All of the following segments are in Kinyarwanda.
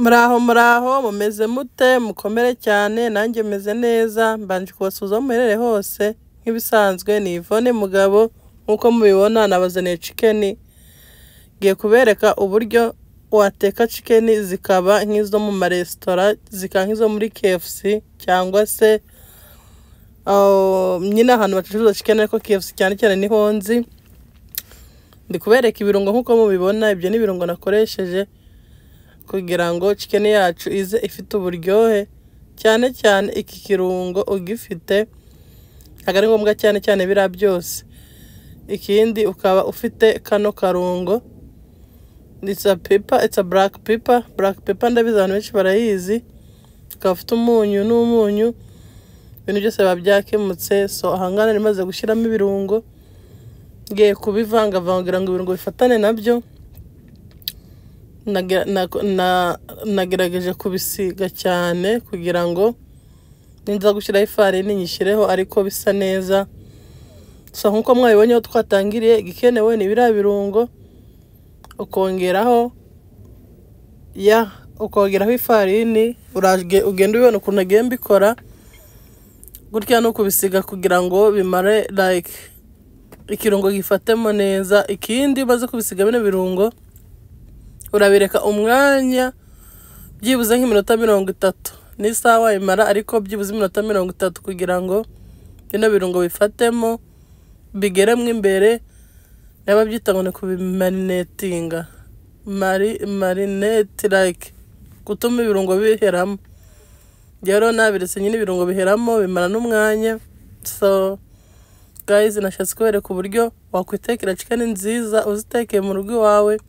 muraho muraho mumeze mute mukomere cyane nanjye meze neza mbanje kubasuhuza aho muherereye hose nk'ibisanzwe ni Yvonne Mugabo nk'uko mubibona nabazaniye cikeni ngiye kubereka uburyo wateka cikeni zikaba nk'izo mu maresitora zikaba nk'izo muri KFC cyangwa se ah, nyine ahantu bacuruza cikeni ariko KFC cyane cyane niho nzi ndi kubereka ibirungo nk'uko mubibona ibyo ni ibirungo nakoresheje kugira ngo cikeni yacu ize ifite uburyohe cyane cyane iki kirungo ugifite ntabwo ari ngombwa cyane cyane biriya byose ikindi ukaba ufite kano karungo it's a pepper it's a black pepper black pepper ndabizi abantu benshi barayizi ukaba ufite umunyu n'umunyu ibintu byose biba byakemutse so ahangana rimaze gushyiramo ibirungo ngiye kubivangavanga kugira ngo ibirungo bifatane nabyo Nage- nako- na- nagerageje kubisiga cyane kugira ngo ninza gushyiraho ifarini nyishyireho ariko bisa neza so nk'uko mwabibonye aho twatangiriye igikenewe ni biriya birungo ukongeraho ya ukongeraho ifarini uraje ugenda ubibona ukuntu agiye mbikora gutya no kubisiga kugira ngo bimare like ikirungo gifatemo neza ikindi umaze kubisiga bino birungo urabireka umwanya byibuze nk'iminota mirongo itatu n'isaha wayimara ariko byibuze iminota mirongo itatu kugira ngo bino birungo bifatemo bigeremo imbere naba byita ngo ni kubimarinetinga mari marinete like gutuma ibirungo biheramo rero nabiretse nyine ibirungo biheramo bimara n'umwanya so guys nashatse kubereka uburyo wakwitekera chicken nziza uzitekeye mu rugo iwawe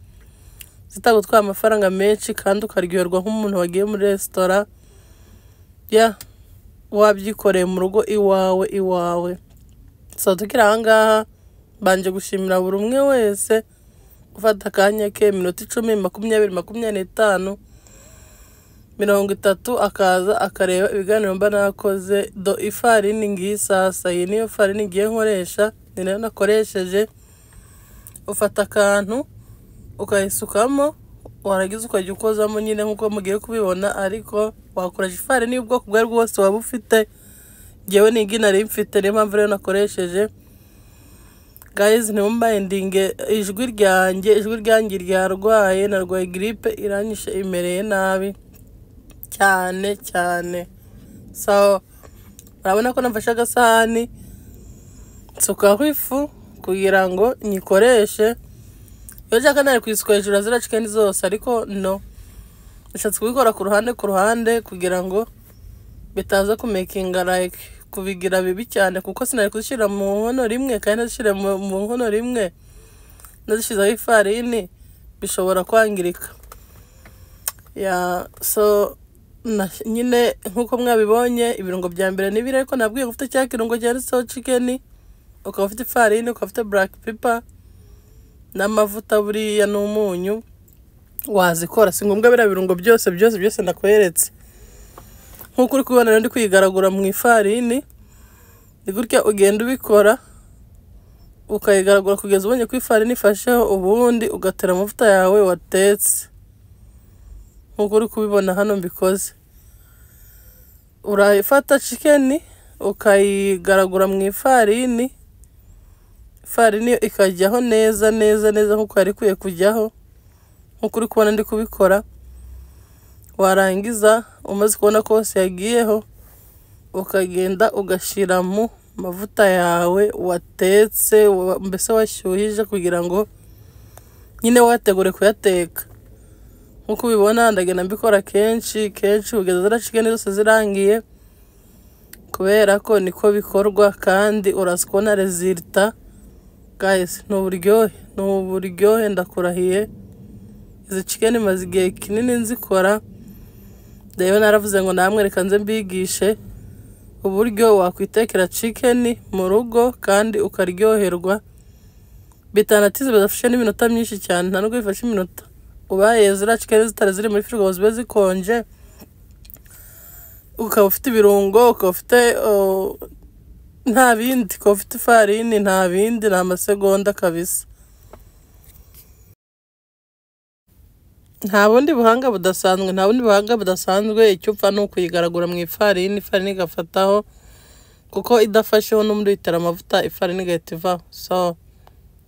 zitagutwara amafaranga menshi kandi ukaryoherwa nk'umuntu wagiye muri resitora ya wabyikoreye mu rugo iwawe iwawe so tukiri ahangaha mbanje gushimira buri umwe wese ufata akanya ke iminota icumi makumyabiri makumyabiri n'itanu mirongo itatu akaza akareba ibiganiro mba nakoze do ifarini ngiyi sasa iyi niyo farini ngiye nkoresha ni nayo nakoresheje ufata akantu ukayisukamo warangiza ukajya ukozamo nyine nk'uko mugiye kubibona ariko wakoresha ifarini y'ubwoko ubwo ari bwo bwose waba ufite ngewe ni igi nari mfite niyo mpamvu rero nakoresheje guys ntimumayindinge ijwi ryanjye ijwi ryanjye ryarwaye narwaye giripe iranyishe imereye nabi cyane cyane so urabona ko nafashe agasahani nsukaho ifu kugira ngo nyikoreshe iyo nshaka nari kuyisuka hejuru ya ziriya cikeni zose ariko no bishatse kubikora ku ruhande ku ruhande kugira ngo bitaza kumekinga like kubigira bibi cyane kuko sinari kuzishyira mu nkono rimwe kandi nazishyira mu mu nkono rimwe nazishyizeho ifarini bishobora kwangirika ya so na, nyine nk'uko mwabibonye ibirungo bya mbere ni biri ariko nabwiye ngo ufite cya kirungo cyanditseho cikeni ukaba ufite ifarini ukaba ufite black pepper n'amavuta buriya n'umunyu wazikora si ngombwa biriya birungo byose byose byose ndakweretse nk'uko uri kubibona rero ndi kuyigaragura mu ifarini ni gutya ugenda ubikora ukayigaragura kugeza ubonye ko ifarini ifasheho ubundi ugatera amavuta yawe watetse nk'uko uri kubibona hano mbikoze urayifata cikeni ukayigaragura mu ifarini ifarini yo ikajyaho neza neza neza nk'uko yari ikwiye kujyaho nk'uko uri kubona ndi kubikora warangiza umaze kubona ko hose yagiyeho ukagenda ugashyira mu mavuta yawe watetse wa- mbese washyuhije kugira ngo nyine wategure kuyateka nk'uko ubibona ndagenda mbikora kenshi kenshi kugeza ziriya cikeni zose zirangiye kubera ko niko bikorwa kandi uraza kubona rezilita gayisi ni uburyohe ni uburyohe ndakurahiye izi cikeni maze igihe kinini nzikora rero naravuze ngo namwe reka nze mbigishe uburyo wakwitekera cikeni mu rugo kandi ukaryoherwa bitanatize bidafashe n'iminota myinshi cyane nta nubwo bifashe iminota ubaye ziriya cikeni zitari ziri muri firigo ngo zibe zikonje ukaba ufite ibirungo ukaba ufite oh, nta bindi ukaba ufite ifarini nta bindi ni amasegonda kabisa nta bundi buhanga budasanzwe nta bundi buhanga budasanzwe icyo upfa ni ukuyigaragura mu ifarini ifarini igafataho kuko idafasheho n'undi uyitera amavuta ifarini igahita ivaho so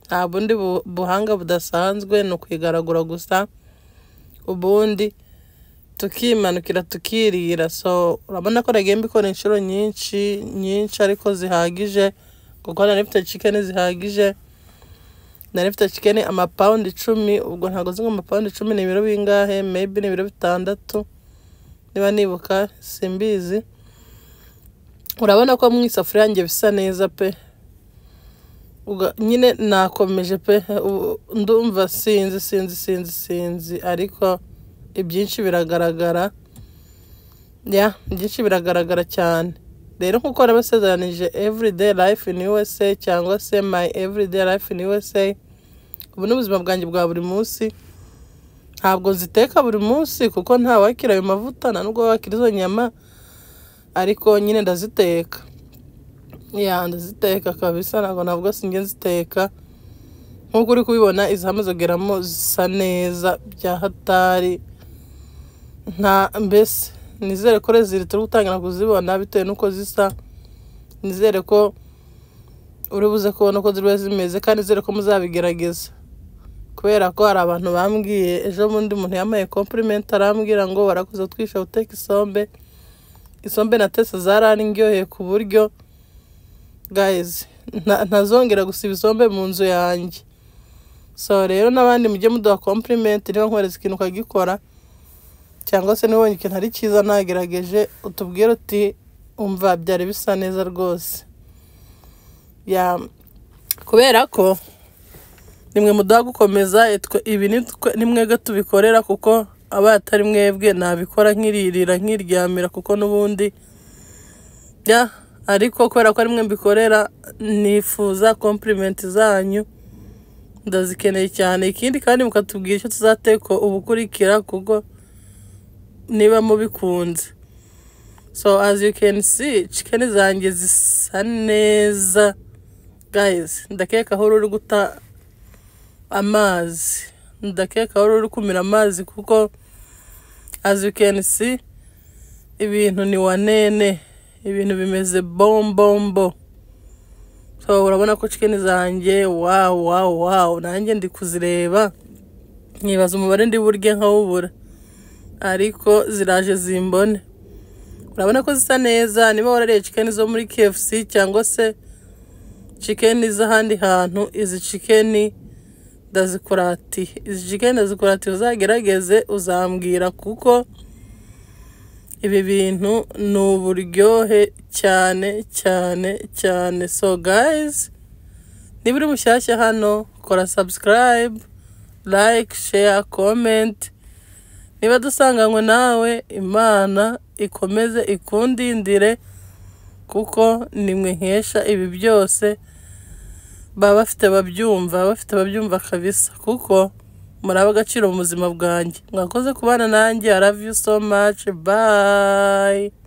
nta bundi bu- buhanga budasanzwe ni ukuyigaragura gusa ubundi tukimanukira tukirira so urabona ko nagiye mbikora inshuro nyinshi nyinshi ariko zihagije kuko nari mfite chicken zihagije nari mfite chicken amapawundi icumi ubwo ntabwo nzi ngo amapawundi icumi ni ibiro bingahe maybe ni ibiro bitandatu niba nibuka simbizi urabona ko mu isafuriya yanjye bisa neza pe Uga- nyine nakomeje pe ubu ndumva sinzi sinzi sinzi sinzi ariko ibyinshi biragaragara ya byinshi biragaragara cyane rero nk'uko nabasezeranije everyday life in USA cyangwa se my everyday life in USA ubu ni ubuzima bwanjye bwa buri munsi ntabwo nziteka buri munsi kuko nta wakira ayo mavuta nta nubwo wakira izo nyama ariko nyine ndaziteka ya ndaziteka kabisa ntabwo navuga sinjye nziteka nk'uko uri kubibona izi hamaze kugeramo zisa neza bya hatari nta mbese nizere ko rezili turi gutangira kuzibona bitewe n'uko zisa nizere ko uri buze kubona uko ziba zimeze kandi nizere ko muzabigerageza kubera ko hari abantu bambwiye ejo bundi umuntu yambaye kompurimenti arambwira ngo warakoze utwisha uteka isombe isombe na tese zarandyoheye ku buryo guys nta- ntazongera gusiba isombe mu nzu yanjye so rero n'abandi mujye muduha compliment niba nkoreza ikintu ukagikora cyangwa se nibonye ikintu ari cyiza nagerageje utubwire uti umva byari bisa neza rwose ya kubera ko nimwe muduha gukomeza itwe- ibi ni twe- ni mwebwe tubikorera kuko aba atari mwebwe nabikora nkiririra nkiryamira kuko n'ubundi ya ariko kubera ko ari mwe mbikorera nifuza kompurimenti zanyu ndazikeneye cyane ikindi kandi mukatubwira icyo tuzateka ubukurikira kuko niba mubikunze so as you can see chicken zanjye zisa neza guys ndakeka aho uri guta amazi ndakeka aho uri kumira amazi kuko as you can see ibintu ni wanene ibintu bimeze bombombo so urabona ko chicken zanjye wawu wawu wawu nanjye ndi kuzireba nkibaza umubare ndi burye nkawubura ariko ziraje zimbone urabona ko zisa neza niba warariye chicken zo muri KFC cyangwa se chicken z'ahandi hantu izi chicken ndazikuratiye izi chicken ndazikuratiye uzagerageze uzambwira kuko ibi bintu ni uburyohe cyane cyane cyane so guys niba uri mushyashya hano kora subscribe like share comment niba dusanganywe nawe imana ikomeze ikundindire kuko nimwe nkesha ibi byose baba bafite babyumva bafite babyumva kabisa kuko muri agaciro mu buzima bwanjye mwakoze kubana nanjye I love you so much bye